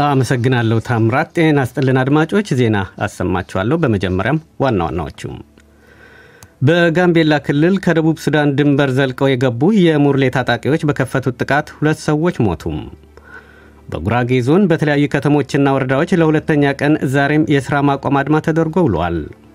አመሰግናለሁ ታምራት። ጤና ይስጥልን አድማጮች፣ ዜና አሰማችኋለሁ። በመጀመሪያም ዋና ዋናዎቹም በጋምቤላ ክልል ከደቡብ ሱዳን ድንበር ዘልቀው የገቡ የሙርሌ ታጣቂዎች በከፈቱት ጥቃት ሁለት ሰዎች ሞቱም። በጉራጌ ዞን በተለያዩ ከተሞችና ወረዳዎች ለሁለተኛ ቀን ዛሬም የሥራ ማቆም አድማ ተደርጎ ውሏል።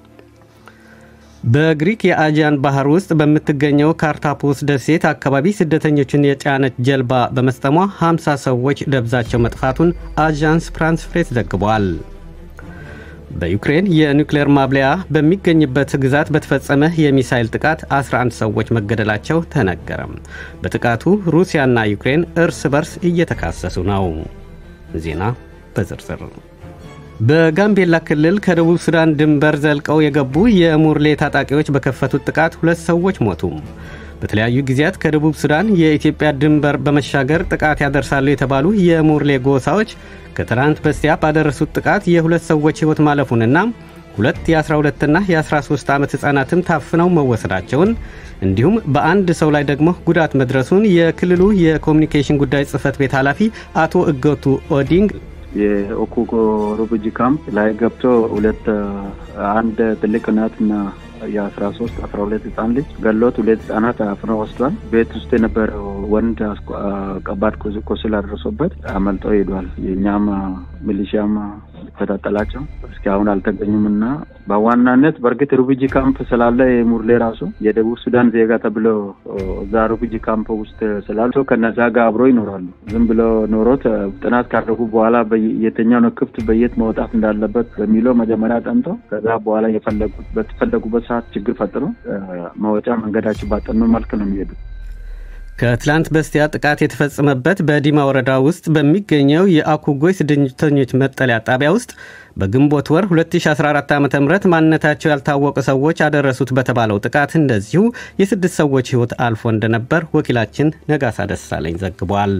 በግሪክ የአጂያን ባህር ውስጥ በምትገኘው ካርታፖስ ደሴት አካባቢ ስደተኞችን የጫነች ጀልባ በመስጠሟ 50 ሰዎች ደብዛቸው መጥፋቱን አዣንስ ፍራንስ ፕሬስ ዘግቧል። በዩክሬን የኒውክሌር ማብለያ በሚገኝበት ግዛት በተፈጸመ የሚሳይል ጥቃት 11 ሰዎች መገደላቸው ተነገረም። በጥቃቱ ሩሲያና ዩክሬን እርስ በርስ እየተካሰሱ ነው። ዜና በዝርዝር በጋምቤላ ክልል ከደቡብ ሱዳን ድንበር ዘልቀው የገቡ የሙርሌ ታጣቂዎች በከፈቱት ጥቃት ሁለት ሰዎች ሞቱ። በተለያዩ ጊዜያት ከደቡብ ሱዳን የኢትዮጵያ ድንበር በመሻገር ጥቃት ያደርሳሉ የተባሉ የሙርሌ ጎሳዎች ከትናንት በስቲያ ባደረሱት ጥቃት የሁለት ሰዎች ሕይወት ማለፉንና ሁለት የ12ና የ13 ዓመት ሕፃናትም ታፍነው መወሰዳቸውን እንዲሁም በአንድ ሰው ላይ ደግሞ ጉዳት መድረሱን የክልሉ የኮሚኒኬሽን ጉዳይ ጽሕፈት ቤት ኃላፊ አቶ እገቱ ኦዲንግ የኦኩጎ ሩቡጂ ካምፕ ላይ ገብቶ ሁለት አንድ ትልቅ እናትና የአስራ ሶስት አስራ ሁለት ህጻን ልጅ ገሎት ሁለት ህጻናት አፍነው ወስዷል። ቤት ውስጥ የነበረው ወንድ ከባድ ቁስል አድርሶበት አመልጦ ሄዷል። የእኛም ሚሊሺያም ይከታተላቸው እስኪ አሁን አልተገኙም እና በዋናነት በእርግጥ ሩቡጂ ካምፕ ስላለ የሙርሌ ራሱ የደቡብ ሱዳን ዜጋ ተብሎ እዛ ሩቡጂ ካምፕ ውስጥ ስላሉ ከነዛ ጋር አብሮ ይኖራሉ። ዝም ብሎ ኖሮት ጥናት ካደረጉ በኋላ የትኛው ነው ክፍት በየት መውጣት እንዳለበት በሚለው መጀመሪያ ጠንቶ ከዛ በኋላ የፈለጉት በተፈለጉበት ሰዓት ችግር ፈጥሮ መወጫ መንገዳቸው ባጠኑ መልክ ነው የሚሄዱት። ከትላንት በስቲያ ጥቃት የተፈጸመበት በዲማ ወረዳ ውስጥ በሚገኘው የአኩጎይ ስደተኞች መጠለያ ጣቢያ ውስጥ በግንቦት ወር 2014 ዓ ም ማንነታቸው ያልታወቁ ሰዎች ያደረሱት በተባለው ጥቃት እንደዚሁ የስድስት ሰዎች ሕይወት አልፎ እንደነበር ወኪላችን ነጋሳ ደሳለኝ ዘግቧል።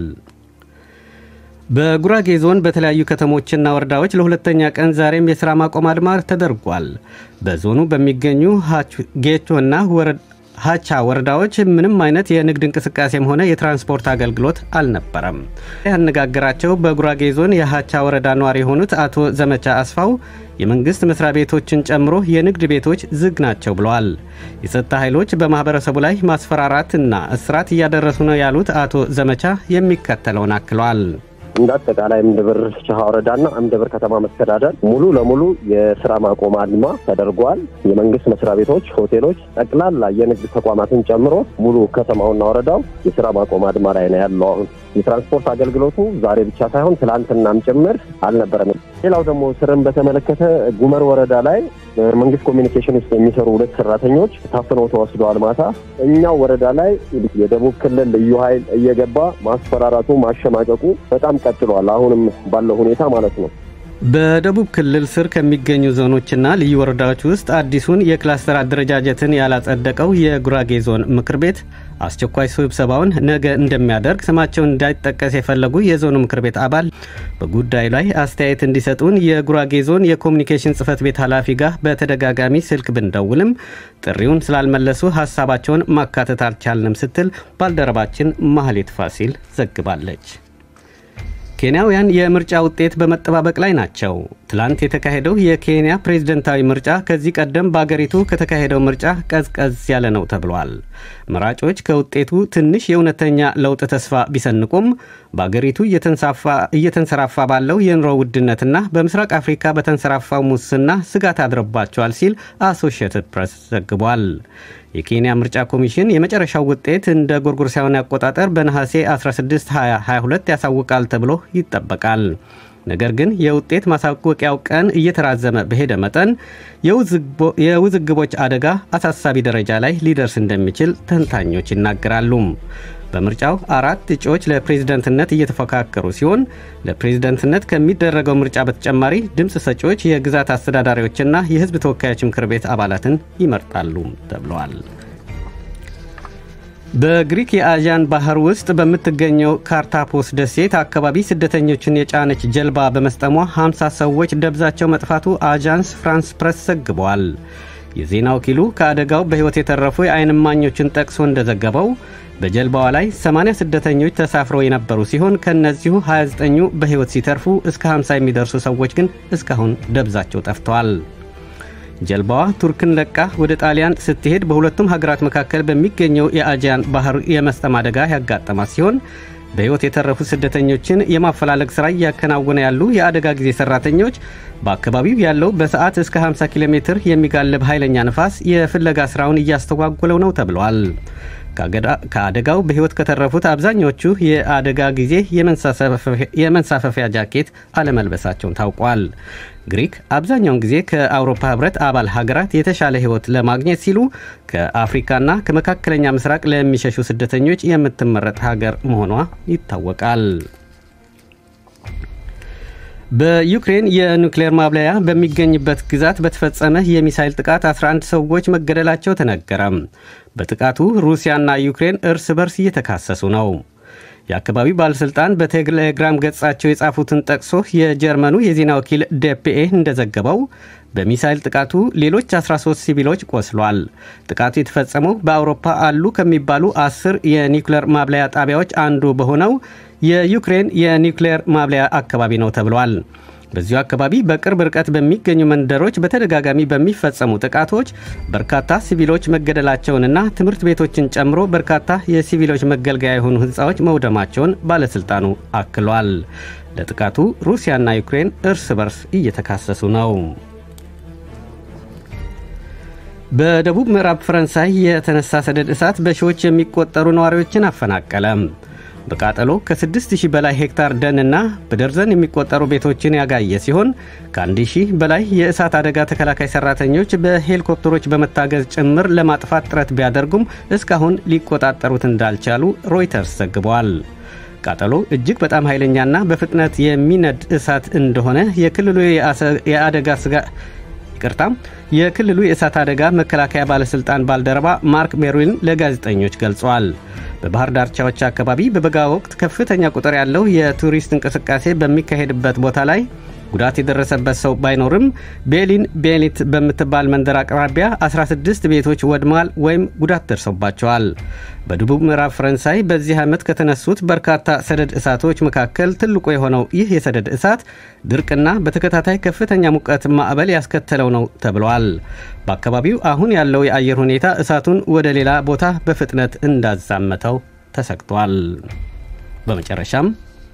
በጉራጌ ዞን በተለያዩ ከተሞችና ወረዳዎች ለሁለተኛ ቀን ዛሬም የሥራ ማቆም አድማ ተደርጓል። በዞኑ በሚገኙ ጌቾና ሀቻ ወረዳዎች ምንም አይነት የንግድ እንቅስቃሴም ሆነ የትራንስፖርት አገልግሎት አልነበረም። ያነጋገራቸው በጉራጌ ዞን የሀቻ ወረዳ ነዋሪ የሆኑት አቶ ዘመቻ አስፋው የመንግሥት መስሪያ ቤቶችን ጨምሮ የንግድ ቤቶች ዝግ ናቸው ብለዋል። የጸጥታ ኃይሎች በማኅበረሰቡ ላይ ማስፈራራትና እስራት እያደረሱ ነው ያሉት አቶ ዘመቻ የሚከተለውን አክለዋል። እንደ አጠቃላይ እምድብር ሸሃ ወረዳና እምድብር ከተማ መስተዳደር ሙሉ ለሙሉ የስራ ማቆም አድማ ተደርጓል። የመንግስት መስሪያ ቤቶች፣ ሆቴሎች፣ ጠቅላላ የንግድ ተቋማትን ጨምሮ ሙሉ ከተማውና ወረዳው የስራ ማቆም አድማ ላይ ነው ያለው። አሁን የትራንስፖርት አገልግሎቱ ዛሬ ብቻ ሳይሆን ትላንትናም ጭምር አልነበረም። ሌላው ደግሞ ስርን በተመለከተ ጉመር ወረዳ ላይ መንግስት ኮሚኒኬሽን ውስጥ የሚሰሩ ሁለት ሰራተኞች ታፍነው ተወስደዋል። ማታ እኛው ወረዳ ላይ የደቡብ ክልል ልዩ ኃይል እየገባ ማስፈራራቱ ማሸማቀቁ በጣም ቀጥሏል። አሁንም ባለው ሁኔታ ማለት ነው። በደቡብ ክልል ስር ከሚገኙ ዞኖችና ልዩ ወረዳዎች ውስጥ አዲሱን የክላስተር አደረጃጀትን ያላጸደቀው የጉራጌ ዞን ምክር ቤት አስቸኳይ ስብሰባውን ነገ እንደሚያደርግ ስማቸውን እንዳይጠቀስ የፈለጉ የዞኑ ምክር ቤት አባል በጉዳዩ ላይ አስተያየት እንዲሰጡን የጉራጌ ዞን የኮሚኒኬሽን ጽሕፈት ቤት ኃላፊ ጋር በተደጋጋሚ ስልክ ብንደውልም ጥሪውን ስላልመለሱ ሀሳባቸውን ማካተት አልቻልንም ስትል ባልደረባችን ማህሌት ፋሲል ዘግባለች። ኬንያውያን የምርጫ ውጤት በመጠባበቅ ላይ ናቸው። ትላንት የተካሄደው የኬንያ ፕሬዝደንታዊ ምርጫ ከዚህ ቀደም በአገሪቱ ከተካሄደው ምርጫ ቀዝቀዝ ያለ ነው ተብሏል። መራጮች ከውጤቱ ትንሽ የእውነተኛ ለውጥ ተስፋ ቢሰንቁም በአገሪቱ እየተንሰራፋ ባለው የኑሮ ውድነትና በምስራቅ አፍሪካ በተንሰራፋው ሙስና ስጋት አድረባቸዋል ሲል አሶሺየትድ ፕሬስ ዘግቧል። የኬንያ ምርጫ ኮሚሽን የመጨረሻው ውጤት እንደ ጎርጎሮሳውያን አቆጣጠር በነሐሴ 16 2022 ያሳውቃል ተብሎ ይጠበቃል። ነገር ግን የውጤት ማሳወቂያው ቀን እየተራዘመ በሄደ መጠን የውዝግቦች አደጋ አሳሳቢ ደረጃ ላይ ሊደርስ እንደሚችል ተንታኞች ይናገራሉ። በምርጫው አራት እጩዎች ለፕሬዝደንትነት እየተፎካከሩ ሲሆን ለፕሬዝደንትነት ከሚደረገው ምርጫ በተጨማሪ ድምፅ ሰጪዎች የግዛት አስተዳዳሪዎችና የሕዝብ ተወካዮች ምክር ቤት አባላትን ይመርጣሉ ተብለዋል። በግሪክ የአዣን ባህር ውስጥ በምትገኘው ካርታፖስ ደሴት አካባቢ ስደተኞችን የጫነች ጀልባ በመስጠሟ 50 ሰዎች ደብዛቸው መጥፋቱ አጃንስ ፍራንስ ፕረስ ዘግቧል። የዜና ወኪሉ ከአደጋው በሕይወት የተረፉ የዓይን እማኞችን ጠቅሶ እንደዘገበው በጀልባዋ ላይ 80 ስደተኞች ተሳፍረው የነበሩ ሲሆን ከእነዚሁ 29ኙ በሕይወት ሲተርፉ እስከ 50 የሚደርሱ ሰዎች ግን እስካሁን ደብዛቸው ጠፍተዋል። ጀልባዋ ቱርክን ለቃ ወደ ጣሊያን ስትሄድ በሁለቱም ሀገራት መካከል በሚገኘው የአጂያን ባህር የመስጠም አደጋ ያጋጠማት ሲሆን በሕይወት የተረፉ ስደተኞችን የማፈላለግ ሥራ እያከናወነ ያሉ የአደጋ ጊዜ ሠራተኞች በአካባቢው ያለው በሰዓት እስከ 50 ኪሎ ሜትር የሚጋልብ ኃይለኛ ንፋስ የፍለጋ ሥራውን እያስተጓጉለው ነው ተብሏል። ከአደጋው በሕይወት ከተረፉት አብዛኞቹ የአደጋ ጊዜ የመንሳፈፊያ ጃኬት አለመልበሳቸውን ታውቋል። ግሪክ አብዛኛውን ጊዜ ከአውሮፓ ሕብረት አባል ሀገራት የተሻለ ሕይወት ለማግኘት ሲሉ ከአፍሪካና ከመካከለኛ ምስራቅ ለሚሸሹ ስደተኞች የምትመረጥ ሀገር መሆኗ ይታወቃል። በዩክሬን የኑክሌር ማብለያ በሚገኝበት ግዛት በተፈጸመ የሚሳይል ጥቃት 11 ሰዎች መገደላቸው ተነገረ። በጥቃቱ ሩሲያና ዩክሬን እርስ በርስ እየተካሰሱ ነው። የአካባቢው ባለሥልጣን በቴሌግራም ገጻቸው የጻፉትን ጠቅሶ የጀርመኑ የዜና ወኪል ደፒኤ እንደዘገበው በሚሳይል ጥቃቱ ሌሎች 13 ሲቪሎች ቆስሏል። ጥቃቱ የተፈጸመው በአውሮፓ አሉ ከሚባሉ አስር የኒውክሌር ማብለያ ጣቢያዎች አንዱ በሆነው የዩክሬን የኒውክሌር ማብለያ አካባቢ ነው ተብሏል። በዚሁ አካባቢ በቅርብ ርቀት በሚገኙ መንደሮች በተደጋጋሚ በሚፈጸሙ ጥቃቶች በርካታ ሲቪሎች መገደላቸውንና ትምህርት ቤቶችን ጨምሮ በርካታ የሲቪሎች መገልገያ የሆኑ ሕንፃዎች መውደማቸውን ባለሥልጣኑ አክሏል። ለጥቃቱ ሩሲያና ዩክሬን እርስ በርስ እየተካሰሱ ነው። በደቡብ ምዕራብ ፈረንሳይ የተነሳ ሰደድ እሳት በሺዎች የሚቆጠሩ ነዋሪዎችን አፈናቀለ። በቃጠሎ ከ6000 በላይ ሄክታር ደንና በደርዘን የሚቆጠሩ ቤቶችን ያጋየ ሲሆን ከአንድ ሺህ በላይ የእሳት አደጋ ተከላካይ ሰራተኞች በሄሊኮፕተሮች በመታገዝ ጭምር ለማጥፋት ጥረት ቢያደርጉም እስካሁን ሊቆጣጠሩት እንዳልቻሉ ሮይተርስ ዘግበዋል። ቃጠሎ እጅግ በጣም ኃይለኛና በፍጥነት የሚነድ እሳት እንደሆነ የክልሉ የአደጋ ስጋ ይቅርታ የክልሉ የእሳት አደጋ መከላከያ ባለሥልጣን ባልደረባ ማርክ ሜሩዊን ለጋዜጠኞች ገልጿል። በባህር ዳርቻዎች አካባቢ በበጋ ወቅት ከፍተኛ ቁጥር ያለው የቱሪስት እንቅስቃሴ በሚካሄድበት ቦታ ላይ ጉዳት የደረሰበት ሰው ባይኖርም ቤሊን ቤሊት በምትባል መንደር አቅራቢያ 16 ቤቶች ወድመዋል ወይም ጉዳት ደርሶባቸዋል። በደቡብ ምዕራብ ፈረንሳይ በዚህ ዓመት ከተነሱት በርካታ ሰደድ እሳቶች መካከል ትልቁ የሆነው ይህ የሰደድ እሳት ድርቅና በተከታታይ ከፍተኛ ሙቀት ማዕበል ያስከተለው ነው ተብሏል። በአካባቢው አሁን ያለው የአየር ሁኔታ እሳቱን ወደ ሌላ ቦታ በፍጥነት እንዳዛመተው ተሰግቷል። በመጨረሻም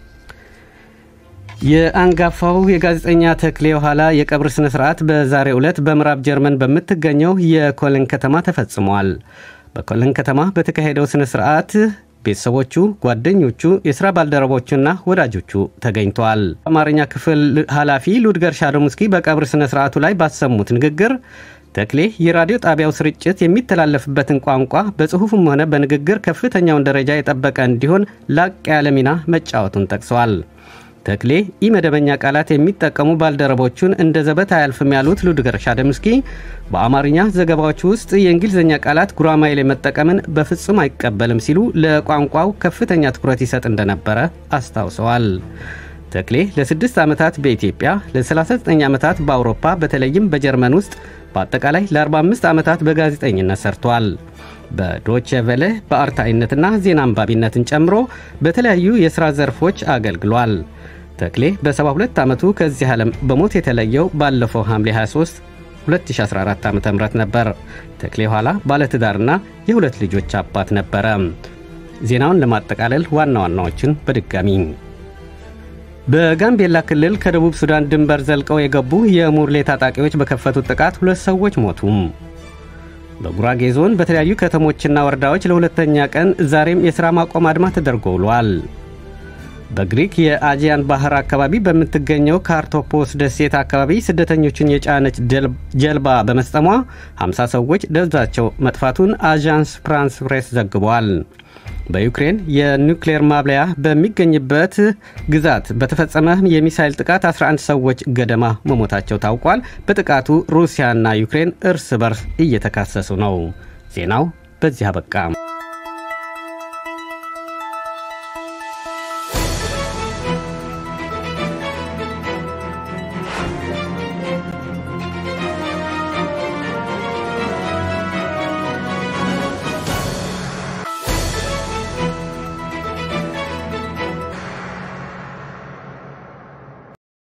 የአንጋፋው የጋዜጠኛ ተክሌ የኋላ የቀብር ስነ ስርዓት በዛሬው ዕለት በምዕራብ ጀርመን በምትገኘው የኮለን ከተማ ተፈጽሟል። በኮለን ከተማ በተካሄደው ስነ ስርዓት ቤተሰቦቹ፣ ጓደኞቹ፣ የሥራ ባልደረቦቹና ወዳጆቹ ተገኝተዋል። አማርኛ ክፍል ኃላፊ ሉድገር ሻዶምስኪ በቀብር ስነ ስርዓቱ ላይ ባሰሙት ንግግር ተክሌ የራዲዮ ጣቢያው ስርጭት የሚተላለፍበትን ቋንቋ በጽሑፍም ሆነ በንግግር ከፍተኛውን ደረጃ የጠበቀ እንዲሆን ላቅ ያለ ሚና መጫወቱን ጠቅሰዋል። ተክሌ ኢመደበኛ ቃላት የሚጠቀሙ ባልደረቦቹን እንደ ዘበት አያልፍም ያሉት ሉድገር ሻደምስኪ በአማርኛ ዘገባዎች ውስጥ የእንግሊዝኛ ቃላት ጉራማይሌ መጠቀምን በፍጹም አይቀበልም ሲሉ ለቋንቋው ከፍተኛ ትኩረት ይሰጥ እንደነበረ አስታውሰዋል። ተክሌ ለ6 ዓመታት በኢትዮጵያ ለ39 ዓመታት በአውሮፓ በተለይም በጀርመን ውስጥ በአጠቃላይ ለ45 ዓመታት በጋዜጠኝነት ሰርቷል። በዶቼ ቬለ በአርታኢነትና ዜና አንባቢነትን ጨምሮ በተለያዩ የሥራ ዘርፎች አገልግሏል። ተክሌ በ72 ዓመቱ ከዚህ ዓለም በሞት የተለየው ባለፈው ሐምሌ 23 2014 ዓ ም ነበር። ተክሌ ኋላ ባለትዳርና የሁለት ልጆች አባት ነበረ። ዜናውን ለማጠቃለል ዋና ዋናዎችን በድጋሚ በጋምቤላ ክልል ከደቡብ ሱዳን ድንበር ዘልቀው የገቡ የሙርሌ ታጣቂዎች በከፈቱት ጥቃት ሁለት ሰዎች ሞቱ። በጉራጌ ዞን በተለያዩ ከተሞችና ወረዳዎች ለሁለተኛ ቀን ዛሬም የሥራ ማቆም አድማ ተደርጎ ውሏል። በግሪክ የአጂያን ባህር አካባቢ በምትገኘው ካርቶፖስ ደሴት አካባቢ ስደተኞችን የጫነች ጀልባ በመስጠሟ 50 ሰዎች ደብዛቸው መጥፋቱን አዣንስ ፍራንስ ፕሬስ ዘግቧል። በዩክሬን የኒውክሌር ማብለያ በሚገኝበት ግዛት በተፈጸመ የሚሳይል ጥቃት 11 ሰዎች ገደማ መሞታቸው ታውቋል። በጥቃቱ ሩሲያና ዩክሬን እርስ በርስ እየተካሰሱ ነው። ዜናው በዚህ አበቃ።